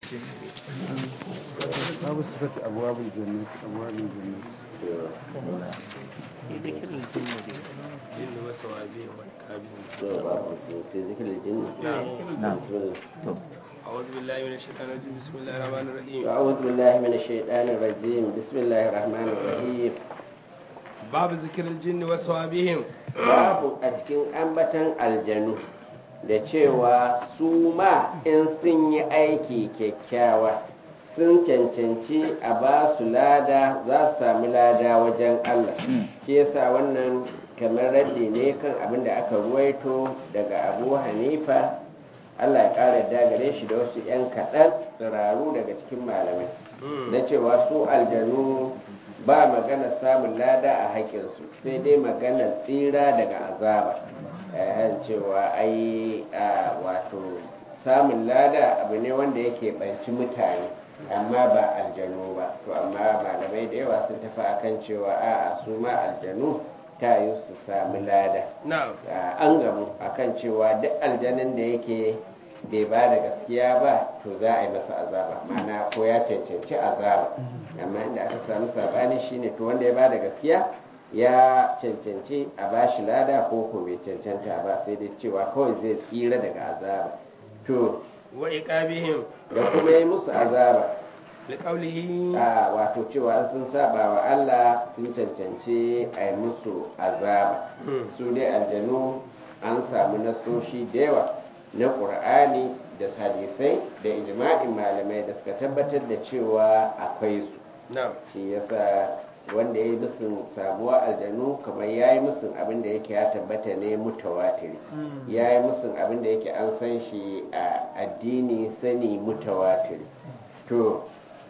babu sifati abwabul jannati abwabul jannati ذكر الجن الجن وسوابيه والكابين في ذكر الجن نعم. بسم الله أعوذ بالله من الشيطان الرجيم بسم الله الرحمن الرحيم أعوذ بالله من الشيطان الرجيم بسم الله الرحمن الرحيم باب ذكر الجن وسوابهم babu a cikin ambatan aljanu da cewa su ma in sun yi aiki kyakkyawa sun cancanci a ba su lada za su sami lada wajen Allah shi yasa wannan kamar raddi ne kan abin da aka ruwaito daga abu hanifa Allah ya ƙara dagare shi da wasu 'yan kaɗan tsiraru daga cikin malamai na cewa su aljanu ba magana samun lada a haƙƙinsu sai dai magana tsira daga azaba eh, cewa ai a, wato samun lada abu ne wanda yake ɓanci mutane amma ba aljanu ba to amma malamai da yawa sun tafi akan cewa a'a su ma aljanu ta yi su sami lada نعم Ah, an gamu akan cewa duk aljanin da yake bai ba da gaskiya ba to za a yi masa azaba ma'ana ko ya cancanci azaba amma inda aka samu sabani shine to wanda ya ba da gaskiya ya cancanci a ba shi lada ko ko bai cancanta ba sai dai cewa kawai zai tsira daga azaba to وإقابهم da kuma yi musu azaba لقوله a wato cewa sun saba wa Allah sun cancanci a yi musu azaba su dai aljanu an samu nasoshi da yawa na ƙur'ani da hadisai da ijma'in malamai da suka tabbatar da cewa akwai su نعم shi yasa wanda ya yi musun samuwa aljanu kamar ya yi musun abin da yake ya tabbata ne mutawatiri ya yi musun abin da yake an san shi a addini sani mutawatiri to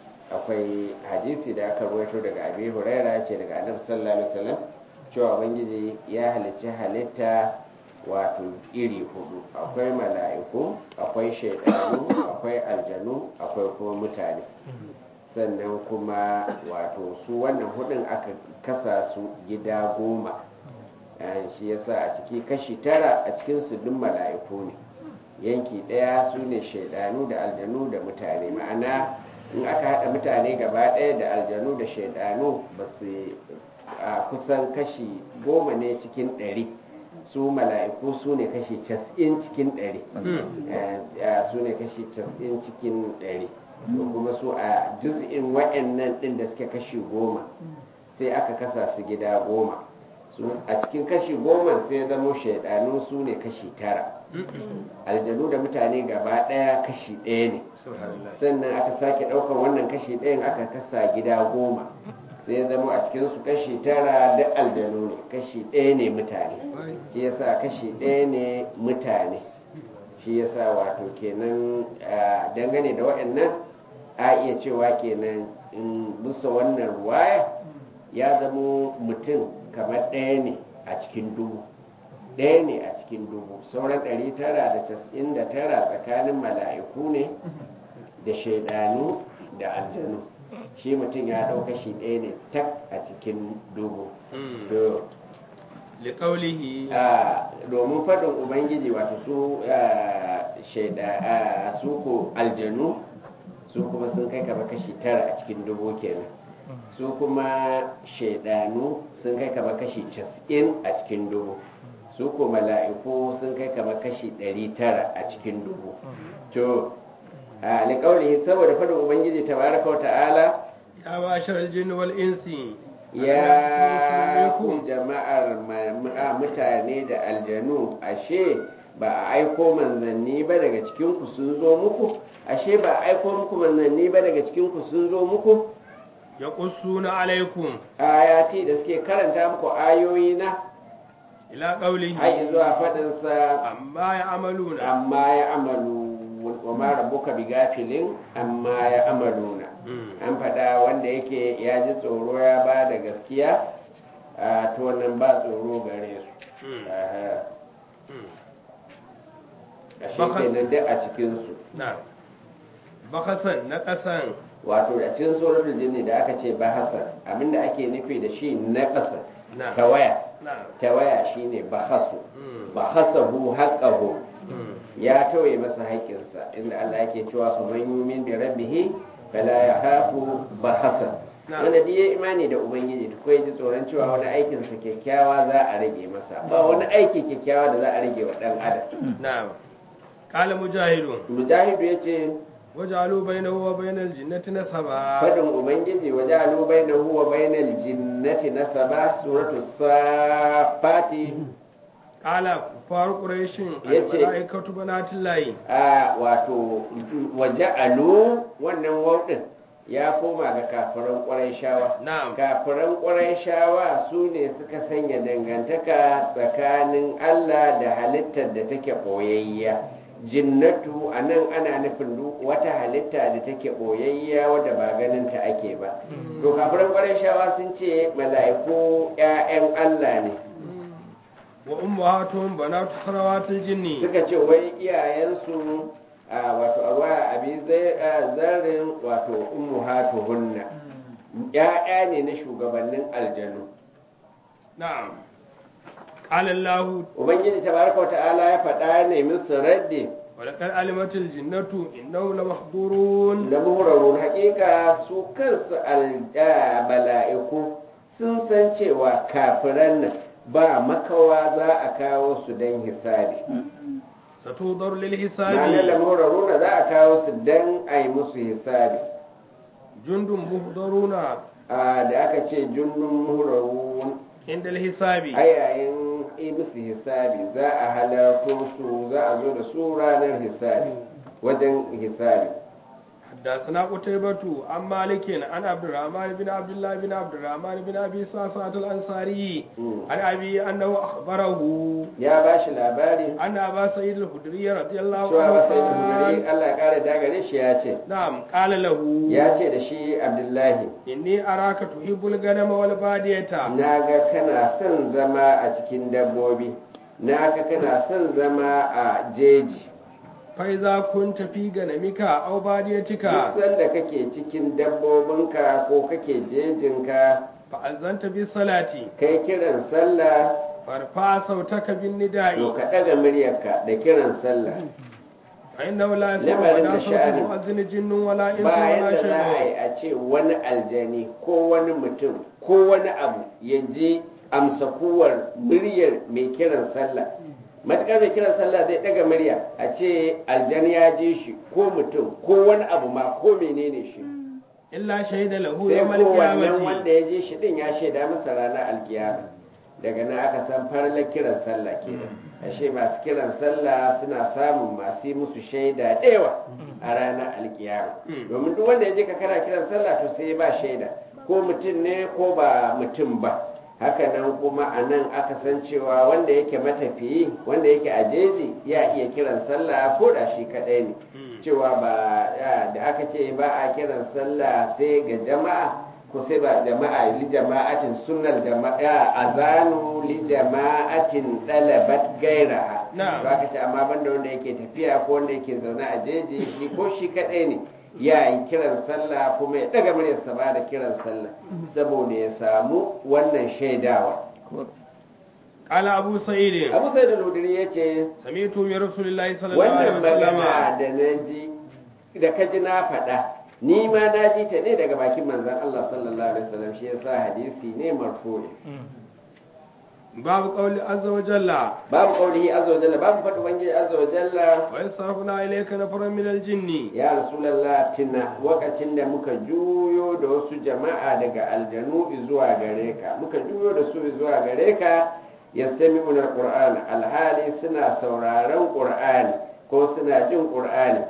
akwai hadisi da aka ruwaito daga abi huraira ce daga annabi sallallahu alaihi wasallam cewa ubangiji ya halicci halitta wato iri hudu akwai mala'iku akwai shaidanu akwai aljanu akwai kuma mutane sannan kuma wato su wannan hudun aka kasa su gida goma Eh, shi yasa a ciki kashi tara a cikin su duk mala'iku ne yanki ɗaya su ne shaidanu da aljanu da mutane ma'ana in aka haɗa mutane gaba ɗaya da aljanu da shaidanu ba su a kusan kashi goma ne cikin ɗari su mala'iku su ne kashi cas'in cikin ɗari Eh, eh, su ne kashi cas'in cikin ɗari to kuma su a juz'in wa'annan ɗin da suke kashi goma sai aka kasa su gida goma su a cikin kashi goma sai zamo shaidanu su ne kashi tara aljanu da mutane gaba ɗaya kashi ɗaya ne سبحان الله sannan aka sake ɗaukar wannan kashi ɗayan aka kasa gida goma sai zama a cikin su kashi tara da aljanu ne kashi ɗaya ne mutane shi yasa kashi ɗaya ne mutane shi yasa wato kenan ah, dangane da waɗannan a iya cewa kenan in bisa wannan ruwaya ya zamo mutum kamar ɗaya ne a cikin dubu ɗaya ne a cikin dubu sauran ɗari tara da casa'in da tara tsakanin mala'iku ne da shaidanu da aljanu shi mutum ya ɗauka shi ɗaya ne tak a cikin dubu to لقوله a domin faɗin ubangiji wato su a, shaida a, su ko aljanu su kuma sun kai kama kashi tara a cikin dubu kenan su kuma shaidanu sun kai kama kashi casa'in a cikin dubu su ko mala'iku sun kai kama kashi ɗari tara a cikin dubu to a liƙaunihi saboda faɗin ubangiji tabaraka wa ta'ala يا معشر الجن والإنس ya ku jama'ar ma- ma- mutane da aljanu ashe ba a aiko manzanni ba daga cikinku sun zo muku ashe ba a aiko muku manzanni ba daga cikinku sun zo muku يقصون عليكم ayati da suke karanta muku ayoyi na إلى قوله har zuwa faɗinsa عما يعملون amma ya amalu wa ma rabbuka bi gafilin amma ya amaluna Mm. an faɗa wanda yake ya ji tsoro ya ba da gaskiya a to wannan ba tsoro gare su Mm. Aha. Mm. ashe Baka- kenan duk a cikinsu نعم بخسا نقصا wato a cikin suratul jinni da aka ce bahasan abinda ake nufi da shi na ƙasa نعم tawaya نعم tawaya shine bahasu Mm. bahasahu haqqahu Mm. ya tauye masa haƙƙinsa inda Allah yake cewa fa man yumin bi rabbi bihi fala yakhafu bahasa Na'am. wanda duk ya imani da ubangiji ko ya ji tsoron cewa wani aikin sa kyakkyawa za a rage masa ba wani aiki kyakkyawa da za a rage wa dan adam na'am qala mujahidun mujahidu yace wajalu bainahu wa bainal jinnati nasaba fadin ubangiji wa ja'alu bainahu wa bainal jinnati nasaba suratu safati qala kufar quraishin Yace- al-malaikatu banatillahi a wato wa ja'alu wannan wawdin ya koma ga kafiran ƙwarai na'am kafiran ƙwarai su ne suka sanya dangantaka tsakanin Allah da halittar da take ɓoyayya jinnatu a nan ana nufin duk wata halitta da take ɓoyayya wadda ba ganin ta ake ba to kafiran ƙwarai sun ce mala'iku 'ya'yan Allah ne wa ummahatuhum banatu sarawatil jinni suka ce wai iyayensu a wato a waya abi zarin wato ummuhatuhunna ya'ya ne na shugabannin aljanu na'am qala allah ubangiji tabaraka ta'ala ya faɗa ne musu raddi wa laqad alimatil jinnatu innahu lamahdurun da muhurarun haƙiƙa su kansu alja mala'iku sun san cewa kafiran nan ba makawa za a kawo su don hisabi satudar lil ma'anar hisabi lamuraruna za a kawo su don a yi musu hisabi jundun muhdaruna a da aka ce junnun muhurarun inda hisabi a yayin yi musu hisabi za a halarto su za a zo da su ranar hisabi wajen hisabi حدثنا قتيبة عن مالك عن عبد الرحمن بن عبد الله بن عبد الرحمن بن أبي ساسة الأنصاري مم. عن أبي أنه أخبره ya ba shi labari أن أبا سعيد الخدري رضي الله cewa عنه ba sai da hudari قال Allah ya kare dagare shi ya ce نعم قال له ya ce da shi Abdullahi إني أراك تحب الغنم والبادية na ga kana son zama a cikin dabbobi na ga kana son zama a jeji فإذا كنت في غنمك أو باديتك duk sanda kake cikin dabbobinka ko kake jejinka فأذنت بالصلاة kai kiran sallah فارفع صوتك to بالنداء ka ɗaga muryarka da kiran sallah فإنه لا يسمع لما ولا لم صوت تشأنه. مؤذن جن ولا إنس bayan ولا da za a شيء yi a ce wani aljani ko wani mutum ko wani abu ya ji amsa kuwar muryar mai kiran sallah matuƙar mai kiran sallah zai ɗaga murya a ce aljani ya ji shi ko mutum ko wani abu ma ko menene shi illa shaida lahu sai yawmal ko wannan qiyamati wanda ya ji shi din ya shaida masa ranar alkiyama daga nan aka san farlar kiran sallah kenan ashe masu kiran sallah suna samun masu yi musu shaida ɗewa a ranar alkiyama domin duk wanda ya je ka kana kiran sallah to sai ba shaida ko mutum ne ko ba mutum ba haka nan kuma a nan aka san cewa wanda yake matafiyi wanda yake a jeji ya iya kiran sallah ko da shi kaɗai ne cewa ba ya- da aka ce ba a kiran sallah sai ga jama'a ko sai ba jama'a li jama'atin sunnal jama'a azanu li jama'atin dalabat gairaha Na'am. ba ka ce amma banda wanda yake tafiya ko wanda yake zaune a jeji shi ko shi kadai ne ya yi kiran sallah kuma ya daga muryarsa ba da kiran sallah saboda ya samu wannan shaidawa qala abu sa'id abu sai da ludiri ya ce sami'tu min rasulillahi sallallahu alaihi wannan magana wasallam da na ji da ka ji na faɗa ni ma na ji ta ne daga bakin manzon Allah sallallahu alaihi wasallam shi yasa hadisi ne marfu'i babu qawli azza wa jalla babu qaulihi azza wa jalla babu faɗi ubangiji azza wa jalla wa yasrafuna ilayka nafaran min aljinni ya rasulullah tuna wakacin da muka juyo da wasu jama'a daga aljanu zuwa gare ka muka juyo da su zuwa gare ka yastami'una alquran alhali suna sauraron qur'ani ko suna jin qur'ani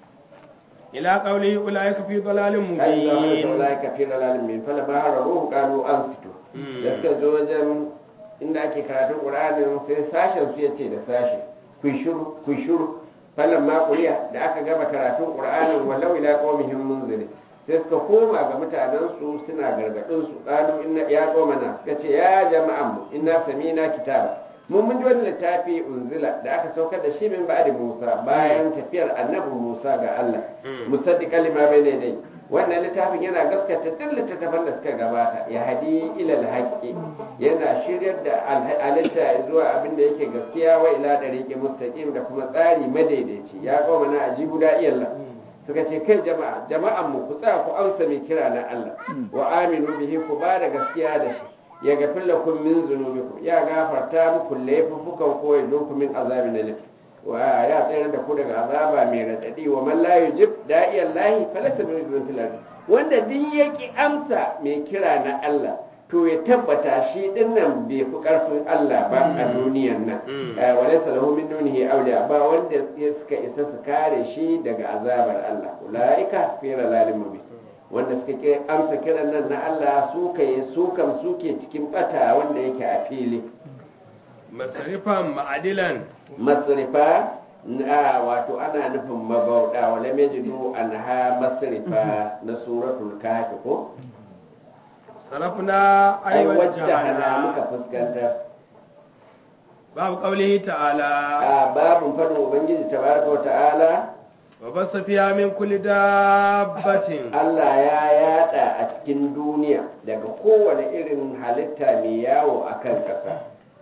ila qawlihi ulaika fi dalalin ai da wani mubin saulai ka fi dalalin min fala ba har ruhu kanu an sito Mm. da suka zo wajen inda ake karatun qur'anin sai sashen su yace da sashi ku shiru ku shiru falan ma kuriya da aka gama karatun qur'anin walau ila qaumihim munziri sai suka koma ga mutanen su suna gargadin su qalu inna ya qaumana suka ce ya jama'an mu inna samina kitaba mun mun ji wani littafi unzila da aka saukar da shi min ba'di Musa bayan tafiyar annabi Musa ga Allah Mm. musaddiqan lima bayna dai wannan littafin yana gaskata duk littattafan da suka gabata ya hadi ila alhaqi yana shiryar da halitta zuwa abin da yake gaskiya wa ila dariqi mustaqim da kuma tsari madaidaici ya kawo mana ajibu da iyalla suka ce kai jama'a jama'an mu ku tsaya ku amsa mai kira na Allah wa aminu bihi ku ba da gaskiya da shi ya gafir lakum min zunubikum ya gafarta muku laifukan ko ya doku min azabin alim wa ya tsayar da ku daga azaba mai radadi wa man la yujib da'iyan lahi falata min fil ardi wanda duk yaki amsa mai kira na Allah to ya tabbata shi din nan bai fi karfin Allah ba a duniyan nan wa laysa lahu min dunihi awliya ba wanda ya suka isa su kare shi daga azabar Allah ulaika fi ralalin mubin wanda suka ke amsa kiran nan na Allah su kai su kam suke cikin bata wanda yake a fili masarifan ma'adilan masrifa na wato ana nufin mabauda wala majidu anha masrifa na suratul kahfi ko sarafna ai aiwajjahana wajjahana muka fuskantar babu qaulihi ta'ala a babun fadin ubangiji tabaraka wa ta'ala wa basa fiha min kulli dabbatin Allah ya yada a cikin duniya daga kowane irin halitta mai yawo a kan ƙasa.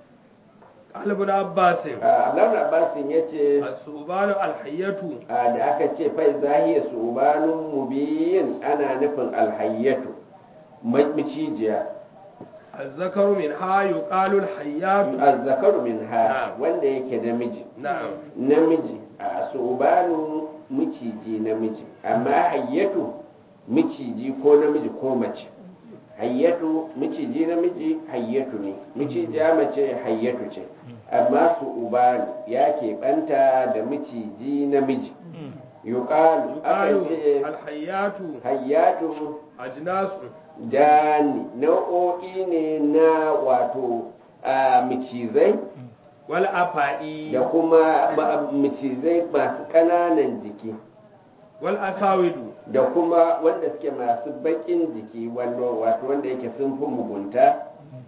qalbun abbasin Allah Abbasin ya ce as-subanu al-hayyatu da aka ce fai zahiya su ubanun mubiyin ana nufin alhayyatu macijiya az-zakaru min ha yuqalu al-hayyatu azzakaru min ha Na'am. wanda yake namiji na'am namiji a su ubanu miciji namiji amma hayyatu miciji ko namiji ko mace hayyatu miciji namiji hayyatu ne micijiya mace hayyatu ce amma su ubanu ya keɓanta da miciji namiji yuqalu akan yuqalu ce al-hayyatu hayyatu ajnasu dani nau'o'i ne na wato a micizai wal afa'i da kuma ma- macizai masu ƙananan jiki wal asawidu da kuma wanda suke masu baƙin jiki wanda wato wanda yake sun fi mugunta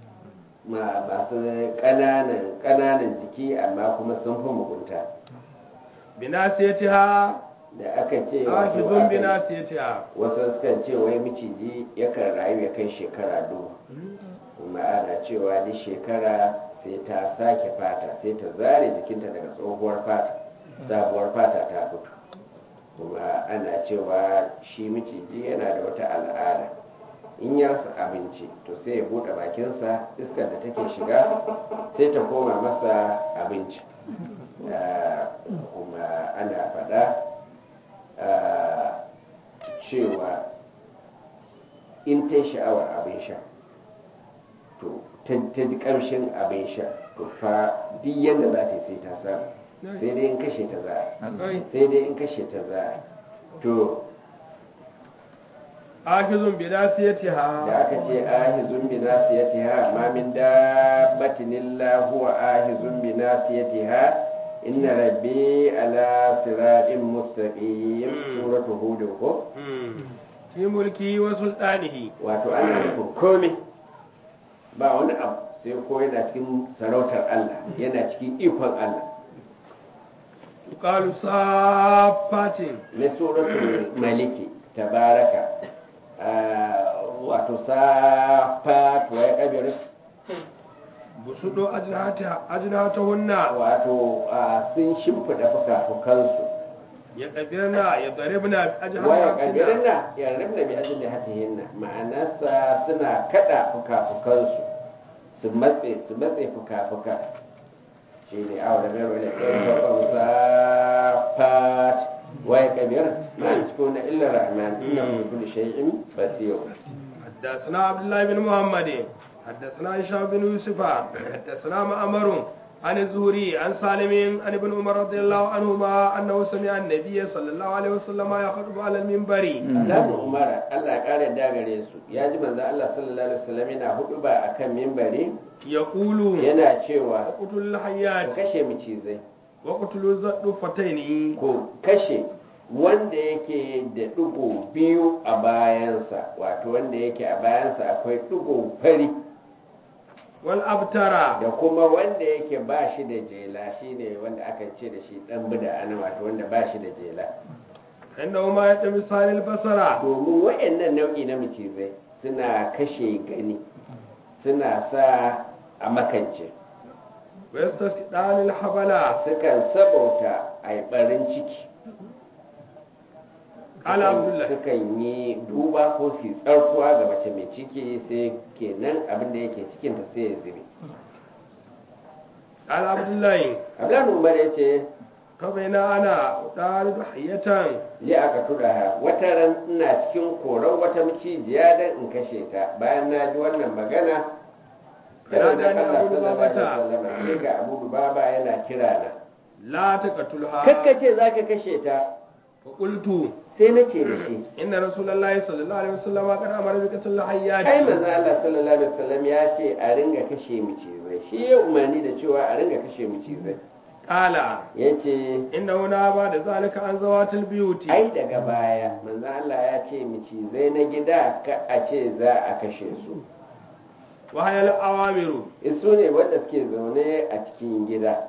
ma masu ƙananan ƙananan jiki amma kuma sun fi mugunta binasiyatiha da aka ce wato hafizun aka- binasiyatiha wasu sukan ce wai miciji yakan rayu ya kai shekara dubu kuma ana cewa duk shekara sai ta sake fata sai ta zare jikinta daga tsohuwar fata sabuwar fata ta fito kuma ana cewa shi miciji yana da wata al'ada in ya rasa abinci to sai ya buɗe bakinsa iskar da take shiga sai ta koma masa abinci Ah, kuma ana faɗa ah, cewa in ta yi sha'awar abin sha to ta ta ji ƙamshin abin sha to fa duk yadda za ta yi sai ta samu sai dai in kashe ta za a akwai sai dai in kashe ta za a to hafizun binasiyatiha da aka ce ahizun bi nasiyatiha ma min dabbatin illa huwa ahizun bi nasiyatiha inna rabbi ala siratin mustaqim Mm. suratu hud ko Hmm. fi mulki wa sultanihi wato ana nufin komai ba wani abu sai ko yana cikin sarautar Allah yana cikin ikon Allah yuqalu safatin na suratul maliki tabaraka ah, wato safat wa ya kabir busudu ajnata ajnatahunna wato ah, sun shimfida fuka-fukansu ya kabirna ya daribna waya ajnatahunna kabirna ya rabna bi ajli hatihinna ma'anarsa suna kada fuka-fukansu su matse su matse fuka-fuka shi ne awa da garo da ɗaya babban safat waya kabir ma yasfuna illa rahman inna bi kulli shay'in basir حدثنا عبد الله بن محمد حدثنا هشام بن يوسف حدثنا مأمر عن الزهري عن سالم عن ابن عمر رضي الله عنهما انه سمع النبي صلى الله عليه وسلم يخطب على المنبر Alhaji Umar Allah ya kare da gare su ya ji manzo Allah sallallahu alaihi wasallam yana hudu ba akan mimbari يقول yana cewa اقتلوا ku الحيات kashe macizai واقتلوا الضفتين ko kashe wanda yake da ɗigo biyu a bayansa wato wanda yake a bayansa akwai ɗigo fari والابتر da kuma wanda yake ba shi da jela shine wanda aka ce da shi ɗan bida ana wato wanda ba shi da jela انهما يتمسان البصر domin waɗannan nau'i na macizai suna kashe gani suna sa a makance ويستسقطان الحبل sukan sabauta a ɓarin ciki Ala Abdullah. sukan yi duba ko su yi tsarkuwa ga mace mai ciki sai kenan abin da yake cikinta sai ya zube قال عبد الله abdullahi umar ya ce فبينا انا طارد حية li aka tura wata ran ina cikin koran wata macijiya dan in kashe ta bayan na ji wannan magana Kana sai da Allah Abu sallallahu alaihi Lubabata. wasallam sai ga Abu Lubaba yana kira na لا تقتلها kakkace zaka kashe ta فقلت sai na ce da shi إن رسول الله صلى الله عليه وسلم قد أمر بقتل الحيات ai manzo Allah sallallahu alaihi wasallam ya ce a ringa kashe macizai shi ya umarni da cewa a ringa kashe macizai قال yace إنه نهى بعد ذلك عن ذوات البيوت ai daga baya manzo Allah ya ce macizai na gida ka a ce za a kashe su وهي الأوامر su ne wanda suke zaune a cikin gida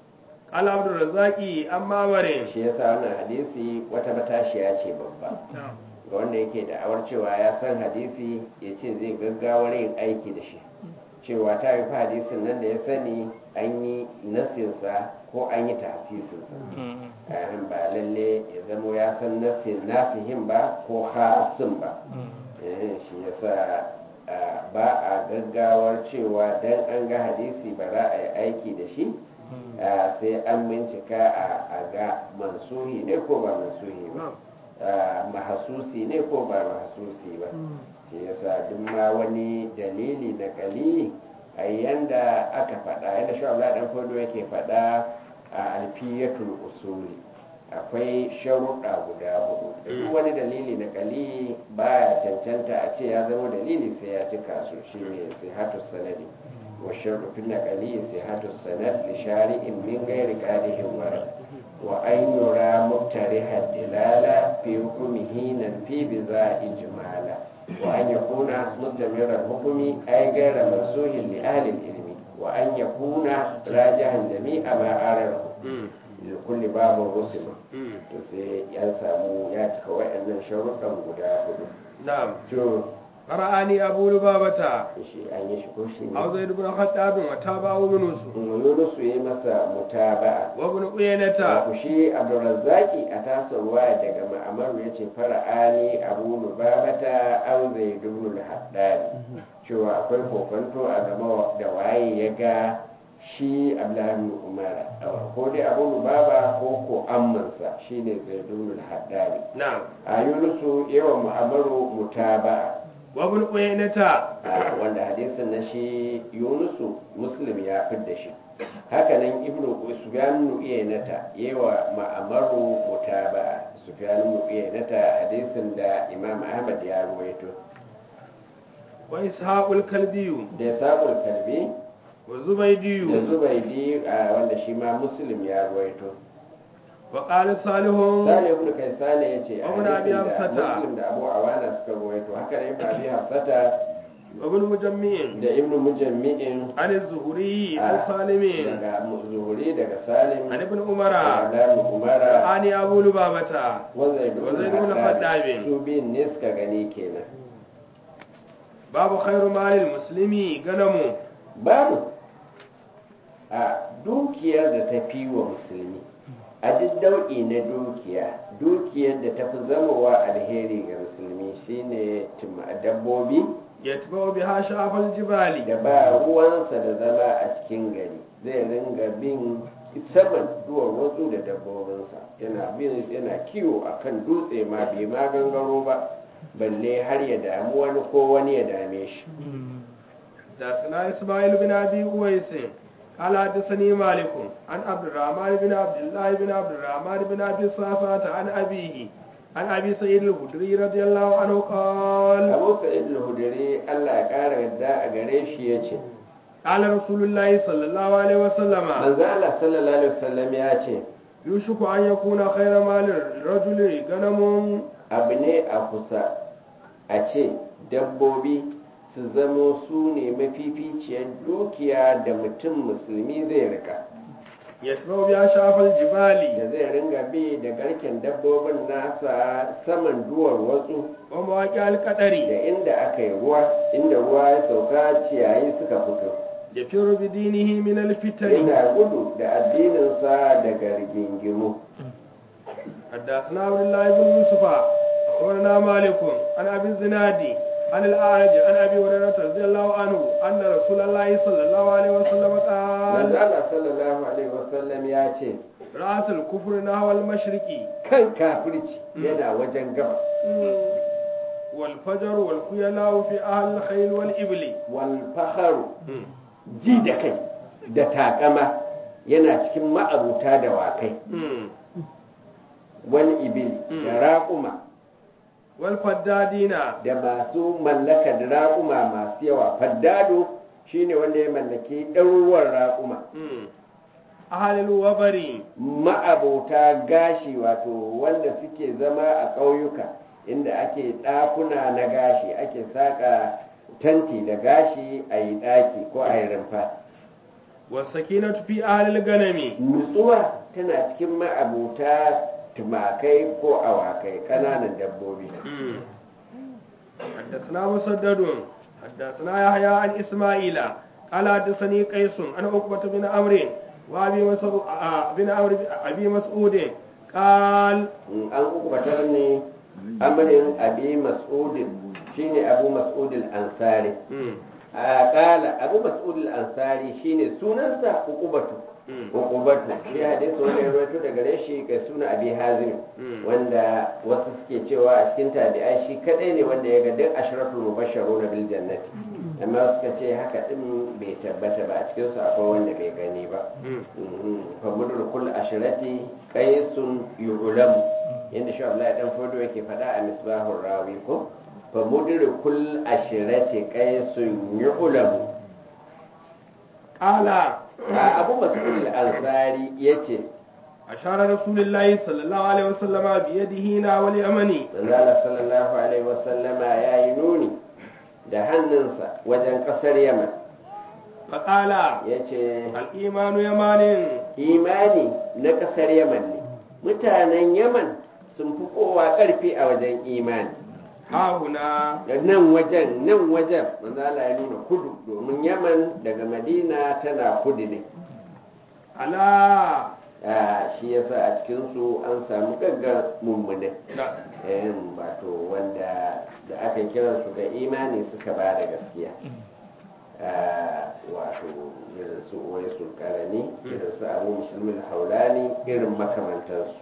قال عبد الرزاق أما مرين shi yasa wannan hadisi wata matashiya ce babba ga wanda yake da awar cewa ya san hadisi ya ce zai gaggawar yin aiki da shi cewa ta yi hadisin nan da ya sani an yi nasinsa ko an yi tasisinsa ayan ba lalle ya zamo ya san nasin nasihin ba ko hasin ba Eh, shi yasa ah, ba a gaggawar cewa dan an ga hadisi ba za a yi aiki da shi Ah, sai an bincika a a ga mansuhi ne ko ba mansuhi ba Ah, mahasusi ne ko ba mahasusi ba shi yasa duk ma wani dalili na kali a yanda aka faɗa yadda shi Allah dan fodo yake faɗa a alfiyatul usuli akwai sharuɗa guda hudu duk wani dalili na kali baya cancanta a ce ya zama dalili sai ya cika su shine sihatu sanadi wa sharru fil naqali sihatu sanad li shari'in min ghairi qadihin warad wa an yura muktariha dilala fi hukmihi nan fi biza ijmala wa an yakuna mustamirra hukmi ay ghayra mansuhin li ahli ilmi wa an yakuna rajihan jami'a ma ararahu da kulli babu rusulu to sai ya samu ya cika waɗannan sharuɗan guda hudu نعم to فرآني أبو لبابة shi an yi shi ko shi ne أو زيد بن خطاب وتابعه يونس Yunus ya yi masa mutaba'a وابن عيينة ku shi Abdurrazzaki a tasa ruwa daga ma'amaru ya ce fara'ani abu lubabata au zai dubnu haddari cewa akwai kokonto a gama da waye ya ga shi Abdullahi Umar ko dai abu lubaba ko ko ammansa shine zai dubnu haddari نعم a yunusu yawan ma'amaru mutaba'a وابن عيينة a wanda hadisin na shi yunusu muslim ya fidda shi hakanan ibnu sufyan ibn iyanata yawa ma'amaru mutaba'a sufyan ibn iyanata hadisin da imam ahmad ya ruwaito وإسحاق الكلبي da sabul kalbi وزبيدي da zubaidi a wanda shi ma muslim ya ruwaito وقال صالح sale ibn kaisane yace a Ibn Abi hadisin da Hafsata. muslim da abu awana suka ruwaito haka ne ibn abi hafsata وابن مجمع da ibn mujammi'in عن الزهري عن سالم daga zuhuri daga salim عن ابن عمر Abdullahi Umara عن أبو لبابة wanda Wazai ibn Khattab. su biyun ne suka gani kenan باب خير مال المسلم غنم babu a dukiyar da ta fi wa musulmi a duk dau'i na dukiya dukiyar da ta fi zamowa alheri ga musulmi shine tuma- dabbobi يتبع بها شعف الجبال da ba ruwansa da zama a cikin gari zai ringa bin saman duwar wasu da dabbobinsa yana bin yana kiwo a kan dutse ma bai ma gangaro ba balle har ya damu wani ko wani ya dame shi حدثنا إسماعيل بن أبي أويس قال حدثني مالك عن عبد الرحمن بن عبد الله بن عبد الرحمن بن أبي صاصة عن أبيه عن أبي سعيد الخدري رضي الله عنه قال abu sa'id al-hudri Allah ya kara yadda a gare shi ya ce قال رسول الله صلى الله عليه وسلم manzo Allah sallallahu alaihi wasallam ya ce يوشك أن يكون خير مال الرجل غنم abu ne a kusa a ce dabbobi su zamo su ne mafificiyar dukiya da mutum musulmi zai rika يتبع بها شعف الجبال da zai ringa bi da garken dabbobin nasa saman duwar watsu ومواقع da القدر inda aka yi ruwa inda ruwa ya sauka ciyayi suka fito يفر بدينه من الفتن yana gudu da addininsa daga rigingimu حدثنا عبد الله بن يوسف أخبرنا مالك عن أبي الزنادي عن الأعرج عن أبي هريرة رضي الله عنه أن رسول الله صلى الله عليه وسلم manzo قال Allah sallallahu alaihi wasallam ya ce رأس الكفر نحو المشرق kan kafirci yana wajen gabas والفجر والخيلاء في أهل الخيل والإبل wal fakharu ji da kai da takama yana cikin ma'abuta da wakai wal ibili da raƙuma والفدادين da masu mallakar raƙuma masu yawa faddado shine wanda ya mallaki ɗaruruwan raƙuma أهل الوبر ma'abota gashi wato wanda suke zama a ƙauyuka inda ake ɗakuna na gashi ake saƙa tanti da gashi a yi ɗaki ko a yi rumfa والسكينة في أهل الغنم nutsuwa tana cikin ma'abota tumakai ko awakai ƙananan dabbobi حدثنا مسدد حدثنا يحيى عن إسماعيل قال حدثني قيس عن عقبة بن عمرو وأبي مسعود بن عمرو أبي مسعود قال in an kubatar ne amarin abi mas'udin shine abu mas'udin ansari a kala abu mas'udin ansari shine sunansa ukubatu ukubatu shi hadisi wanda ya rawaito daga gare shi ga suna abi hazim wanda wasu suke cewa a cikin tabi'ai shi kadai ne wanda ya ga duk ashratul mubashsharuna bil jannati amma suka ce haka din bai tabbata ba a cikin su akwai wanda bai gani ba fa mudur kull ashrati qaisun yu'lam yanda shi Abdullahi dan fodo yake faɗa a misbahur rawi ko fa mudur kull ashrati qaisun yu'lam قال abu mas'ud al-ansari yace أشار رسول الله صلى الله عليه وسلم بيده هنا واليمني manzala sallallahu alaihi wasallama ya yi nuni da hannunsa wajen ƙasar yaman فقال ya ce الإيمان يمان imani na ƙasar yaman ne mutanen yaman sun fi kowa ƙarfi a wajen imani ها هنا da nan wajen nan wajen manzala ya nuna kudu domin yaman daga madina tana kudu ne على Ah, shi yasa a cikinsu an samu gaggar mummune لا yan wato wanda da aka kira su ga imani suka ba da gaskiya Ah, wato irin su uwai sulkarani irin su abu musulmin haulani irin makamantarsu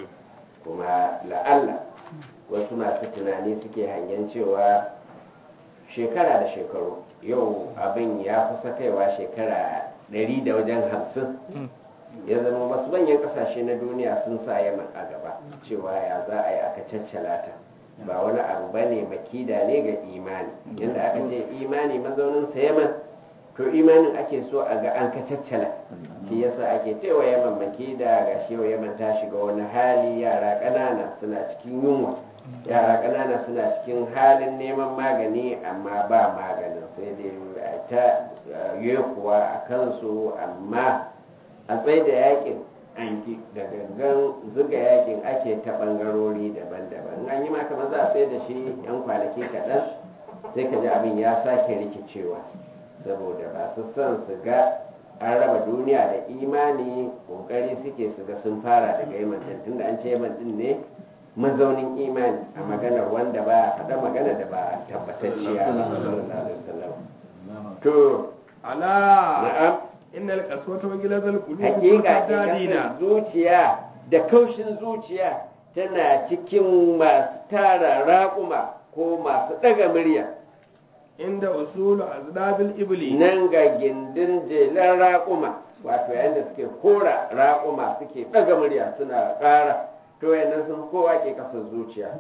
kuma la'alla wasu masu tunani suke hangen cewa shekara da shekaru yau abin ya kusa kaiwa shekara ɗari da wajen hamsin ya zama wasu manyan kasashe na duniya sun sa yaman a gaba cewa ya za a yi aka caccala ta ba wani abu ba ne makida ne ga imani yadda aka ce imani mazaunin sa yaman to imanin ake so a ga an ka caccala shi yasa ake cewa yaman makida ga shi yau yaman ta shiga wani hali yara ƙanana suna cikin yunwa yara ƙanana suna cikin halin neman magani amma ba maganin sai dai a ta kuwa a kansu amma a tsaye da yakin an ki da gangan zuga yakin ake ta bangarori daban-daban in an yi ma kamar za a tsaye da shi yan kwanaki kaɗan sai ka ji abin ya sake rikicewa saboda ba su son su ga an raba duniya da imani kokari suke su ga sun fara daga yaman din tunda an ce yaman din ne mazaunin imani a maganar wanda ba faɗa magana da ba tabbatacciya ba sallallahu alaihi wasallam to على na'am إن القسوة وجلد القلوب hakika والفدادين kasar zuciya da kaushin zuciya tana cikin masu tara raƙuma ko masu ɗaga murya عند أصول أزداد الإبل nan ga gindin jelan raƙuma wato yayin da suke kora raƙuma suke ɗaga murya suna ƙara to yannan sun kowa ke kasar zuciya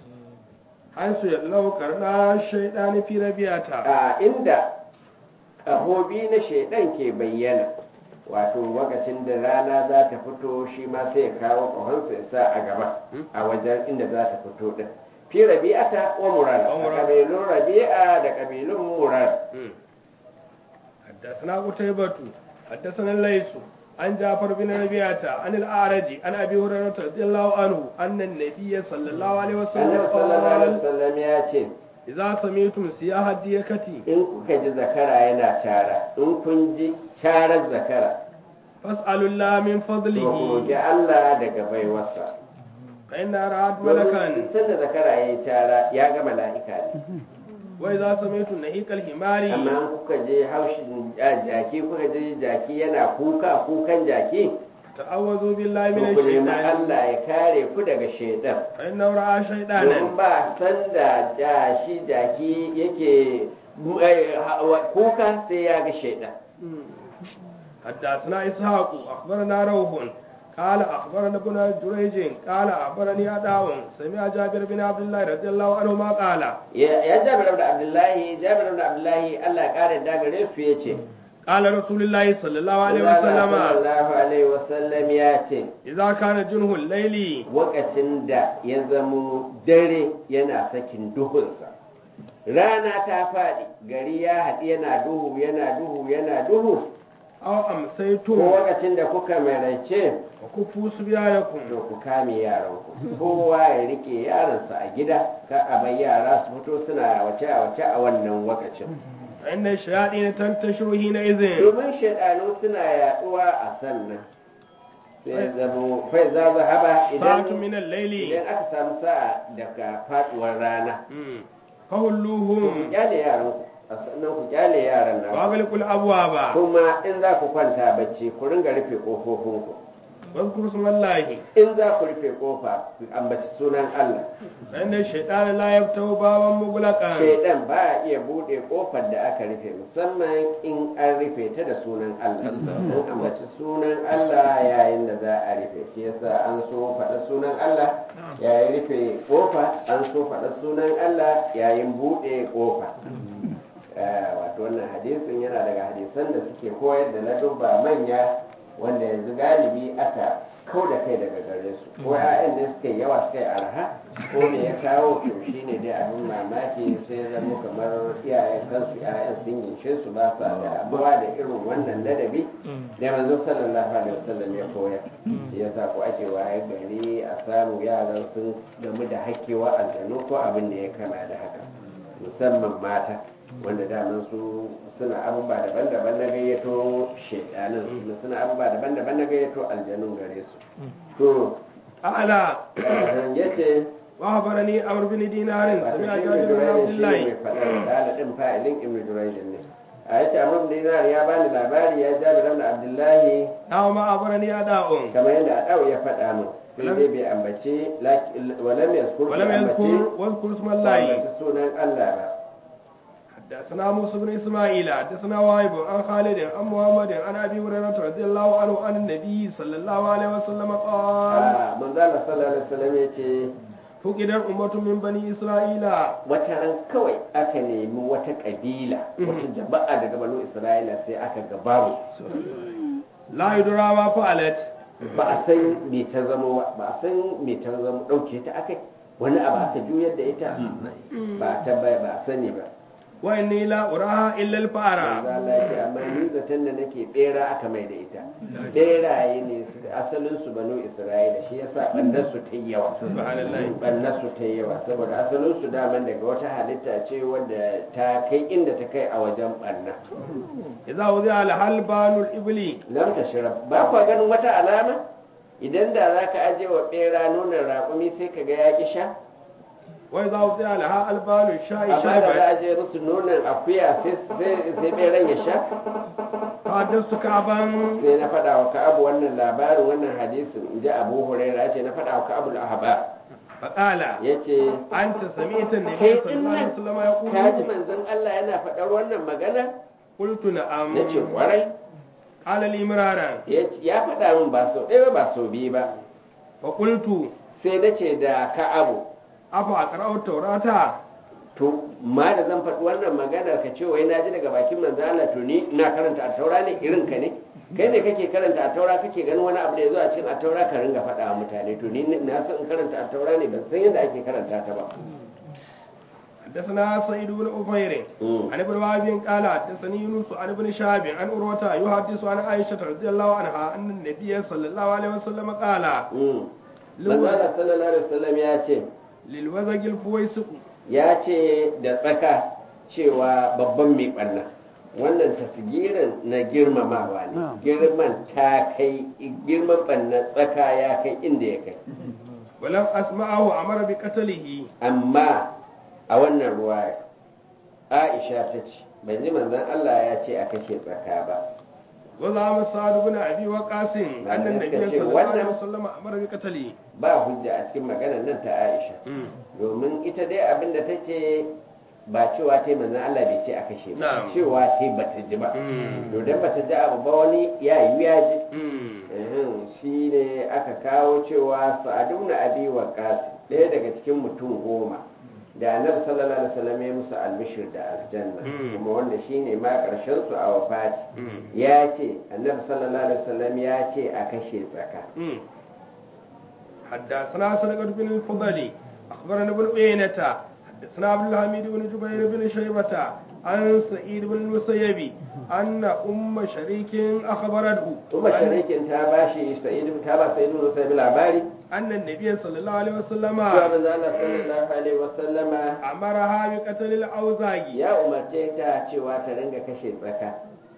حيث يلو قرنا الشيطان في ربيعته a inda ƙahobi na shaidan ke bayyana wato lokacin da rana za ta fito shi ma sai ya kawo ƙahonsa ya sa a gaba a wajen inda za ta fito din fi rabi'ata wa murara Wa a murara. ƙabilun rabi'a da ƙabilun murara حدثنا قتيبة حدثنا الليث عن جعفر بن ربيعة عن الأعرج عن أبي هريرة رضي الله عنه أن النبي صلى الله عليه وسلم annabi sallallahu alaihi قال wasallam ya ce إذا سمعتم سياح الديكة in kuka ji zakara yana cara in kun ji carar zakara فاسألوا الله من to ku فضله roƙi Allah daga baiwarsa fa inna ra'at domin malakan duk sanda zakara ya yi cara ya ga mala'ika ne wa idza sami'tu nahiqal himari amma in kuka je haushin ja- jaki kuka je jaki yana kuka kukan jaki ta'awwazu billahi to minash ku nemi shaitani Allah ya kare ku daga shaidan fa inna ra'a domin shaytanan ba sanda ja shi jaki yake eh, ha- wa- kuka sai ya ga shaidan حدثنا إسحاق أخبرنا روح قال أخبرنا ابن جريج قال أخبرني أداء سمع جابر بن عبد الله رضي الله عنهما قال ya ya jabir da abdullahi jabir da abdullahi Allah ya kare da gare su yace قال رسول الله صلى الله عليه Allah وسلم sallallahu alaihi wasallam ya ce إذا كان جنه الليل wakacin da ya zamo dare yana sakin duhunsa rana ta faɗi gari ya haɗi yana duhu yana duhu yana duhu أو ko أمسيتم wakacin da kuka maraice وكفوا صبيانكم to ku kame yaranku kowa ya rike yaransa a gida ka a bai yara su fito suna wace a wace a wannan wakacin فإن الشياطين تنتشر حينئذ domin shaidanu suna yaduwa a sannan sai zamo fai za haba ساعة idan من الليل idan aka samu sa'a daga faduwar rana مم. ku فهلوهم kyale yaran ku a sannan ku kyale yaran nan وأغلقوا الأبواب kuma in za ku kwanta bacci ku ringa rufe kofofin ku واذكروا اسم الله in za ku rufe kofa ku ambaci sunan Allah فإن الشيطان لا يفتح بابا مغلقا shaidan ba iya bude kofar da aka rufe musamman in an rufe ta da sunan Allah an ambaci sunan Allah yayin da za a rufe shi yasa an so faɗa sunan Allah yayin rufe kofa an so faɗa sunan Allah yayin bude kofa Eh, wato wannan hadisin yana daga hadisan da suke koyar da ladubba manya wanda yanzu galibi aka kau da kai daga gare su ko 'ya'yan ne suka yi yawa suka yi arha ko me ya kawo to shine dai abin mamaki sai ya zama kamar iyayen kansu 'ya'yan sun ginshe su ba sa da abuwa da irin wannan ladabi da manzo sallallahu alaihi wasallam ya koyar shi yasa ko ake waye gari a samu yaran sun gamu da hakkewa aljanu ko abin da ya kama da haka musamman mata wanda daman su suna abubuwa daban-daban na gayyato shaidanin su suna abubuwa daban-daban na gayyato aljanun gare su to أعلى ya ce وأخبرني عمرو بن دينار wato سمع shi جابر ibn بن عبد Jurayj shi ne الله mai faɗar dala ɗin fa'ilin ibn Jurayj ne a yace amr bin dinar ya bani labari ya jabi ibn abdullahi أو ما أخبرني أداء kamar yadda adau ya faɗa min sai dai bai ambace walam yazkur bai ولم ambace يذكر واذكر اسم bai الله ambace sunan Allah ba حدثنا موسى بن اسماعيل حدثنا واهب عن خالد عن محمد عن ابي هريره رضي الله عنه عن النبي صلى الله عليه وسلم قال a manzo Allah sallallahu alaihi wasallam yace فقد أمة من بني إسرائيل wata ran kawai aka nemi wata kabila wata jama'a daga banu isra'ila sai aka gabaru لا يدرى ما فعلت ba a san me ta zama ba ba a san me ta zama dauke ta akai wani abu aka juyar da ita ba ta ba ba a sani ba وإني لا أراها إلا manzo الفأرة Allah ya ce amma ni zaton da nake bera aka mai da ita beraye ne su- asalin su banu isra'ila shi yasa bannar su ta yi yawa Subhanallah. bannar su ta yi yawa saboda asalin su daman daga wata halitta ce wadda ta kai inda ta kai a wajen banna إذا وضع لها البال الإبلي lam tashrab ba kwa ganin wata alama idan da zaka aje wa bera nonon raƙumi sai ka ga ya ki sha وإذا وضع لها البال الشاي amma da za شربت a je musu nonon akuya sai sai sai beran ya sha فحدثت كعبا sai na faɗa wa ka'abu wannan labarin wannan hadisin in ji abu huraira ce na faɗa wa ka'abu al-ahbar فقال ya ce أنت سمعت النبي kai صلى din الله عليه nan وسلم ka ji يقول manzon Allah yana faɗar wannan magana قلت نعم na ce kwarai قال لي مرارا ya ce- ya faɗa min ba sau ɗaya ba sau biyu ba فقلت sai na ce da ka'abu أفأقرأ التوراة to ma da zan faɗi wannan maganar ka ce wai na ji daga bakin manzo Allah to ni ina karanta a taura ne irin ka ne kai ne kake karanta a taura kake ganin wani abu da ya zo a cikin a taura ka ringa faɗa wa mutane to ni na san in karanta a taura ne ban san yadda ake karanta ta ba حدثنا سعيد بن أفير Mm. عن ابن وهب قال حدثني يونس عن ابن شهاب عن عروة يحدث عن عائشة رضي الله عنها أن النبي صلى الله عليه وسلم قال Mm. manzo Allah sallallahu alaihi wasallam ya ce للوزج الفويسق ya ce da tsaka cewa babban mai ɓanna wannan tasgirin na girmamawa ne girman ta kai girman ɓanna tsaka ya kai inda ya kai ولم أسمعه أمر بقتله amma a wannan ruwa aisha ta ce ban ji manzon Allah ya ce a kashe tsaka ba وزعم سعد بن أبي وقاص أن Malamai النبي suka ce صلى الله عليه wannan- وسلم أمر بقتله ba hujja a cikin maganar nan ta aisha domin ita dai abin da ta ce ba cewa ta yi manzon Allah bai ce a kashe ba Na'am. cewa ta yi bata ji ba Mm. to dan bata ji abu ba wani ya yi ya ji Mm. Ehem, shi ne aka kawo cewa sa'adu na abi waqas ɗaya daga cikin mutum goma da annabi sallallahu alaihi wasallam ya musu albishir da aljanna Mm. kuma wanda shine ma karshen su a wafati Mm. ya ce annabi sallallahu alaihi wasallam ya ce a kashe tsaka مم. حدثنا سرقة بن الفضل أخبرنا ابن عيينة حدثنا عبد الحميد بن جبير بن شيبة عن سعيد بن المسيب أن أم شريك أخبرته kuma أن, sharikin ta bashi sa'idu ta ba sa'idu musa bi labari أن النبي صلى الله عليه وسلم cewa manzo Allah sallallahu alaihi wasallama أمرها بقتل الأوزاع ya umarce ta cewa ta ringa kashe tsaka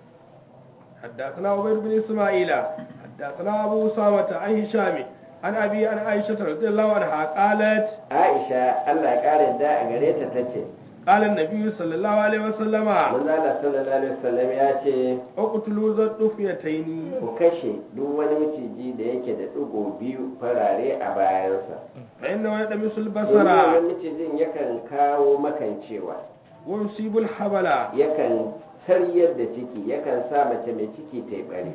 حدثنا عبيد بن إسماعيل حدثنا أبو أسامة عن هشام عن أبي عن عائشة رضي الله عنها قالت Aisha Allah ya kare da a gare ta tace قال النبي صلى الله عليه وسلم manzo Allah sallallahu alaihi wasallam ya ce اقتلوا ذا الطفيتين ku kashe duk wani maciji da yake da ɗigo biyu farare a bayansa فإنه يدمس domin البصر wannan macijin yakan kawo makancewa ويصيب الحبل yakan saryar da ciki yakan sa mace mai ciki ta yi bari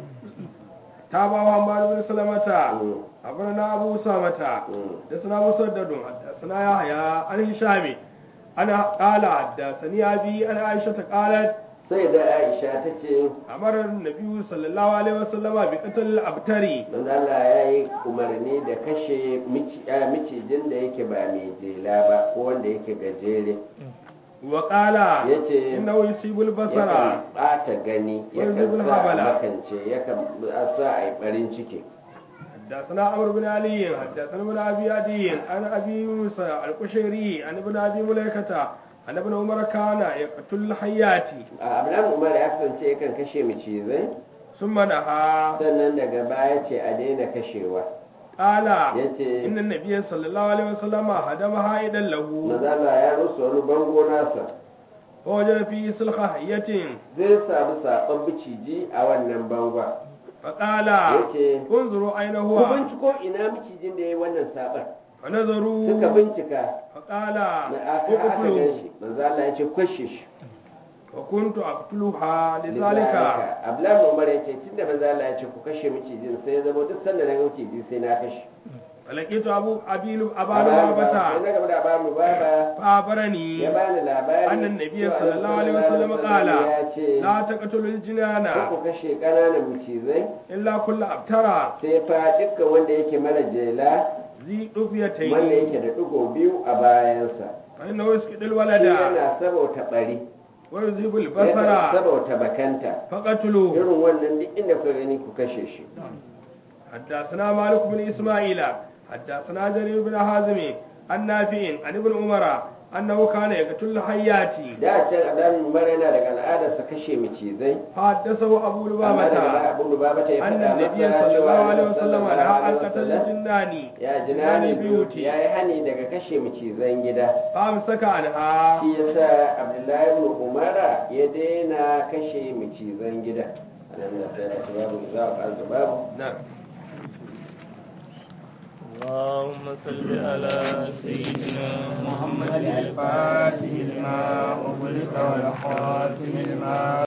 تابعه عمار بن سلمة Mm, أخبرنا أبو أسامة mm. حدثنا مسدد حدثنا يحيى عن هشام أنا قال حدثني أبي عن عائشة قالت sai da aisha ta ce أمر النبي صلى الله عليه وسلم بقتل الأبتري manzo Allah ya yi umarni da kashe mici- ah, micijin da yake ba mai jela ba ko wanda yake gajere وقال yace إنه يصيب البصر yakan ɓata gani yakan Yanzu sa a habala. makance yakan sa a yi ɓarin ciki حدثنا عمرو بن علي حدثنا ابن ابي عدي عن ابي يونس القشيري عن ابن ابي مليكه عن ابن عمر كان يقتل الحيات a abdullahi umar ya kasance yakan kashe macizai ثم نهى sannan daga baya ce a daina kashewa قال yace ان النبي صلى الله عليه وسلم هدم حائدا له mazala ya rusa wani bango nasa ووجد فيه سلخ حية zai samu saɓon biciji a wannan bangon فقال yace انظروا اين ku هو binciko ina micijin da ya yi wannan saɓon suka فنظروا bincika فقال na aka aka gan اقتلوا shi mazala ya ce kwashe shi وكنت اقتلها لذلك Lizalika, abdullahi umar ya ce tunda mazala ya ce ku kashe micijin sai ya zama duk sanda na ga miciji sai na kashe فلقيت ابو ابي ابا sai na لبابة gaba da abamu baba فأخبرني ya bani labari أن النبي cewa صلى الله عليه Annabi وسلم sallallahu قال alaihi wasallam ya ce لا تقتلوا الجنان ku kashe ƙananan macizai إلا كل أبترى sai fa dukkan wanda yake mara jela ذي wanda ɗufيتين yake da ɗigo biyu a bayansa فإنه يسقط shi الولد yana sabauta ɓari ويذهب yana البصر sabauta bakanta فقتلوه irin wannan duk inda ku gani ku kashe shi حدثنا مالك بن إسماعيل حدثنا جرير بن حازم عن نافع عن ابن عمر أنه كان يقتل الحيات da can adamin umar yana daga al'adarsa kashe macizai فحدثه أبو amma daga baya لبابة abin da baba ta yi أن faɗa النبي masa صلى cewa الله عليه Annabi وسلم sallallahu نهى عن alaihi قتل wasallam الجنان ya جنان jinani البيوت ya yi hani daga kashe macizan gida فأمسك عنها shi yasa abdullahi ibn umara ya daina kashe macizan gida alhamdulillah sai da babu za a ƙarfi babu نعم اللهم صل على سيدنا محمد الفاتح لما أغلق والخاتم لما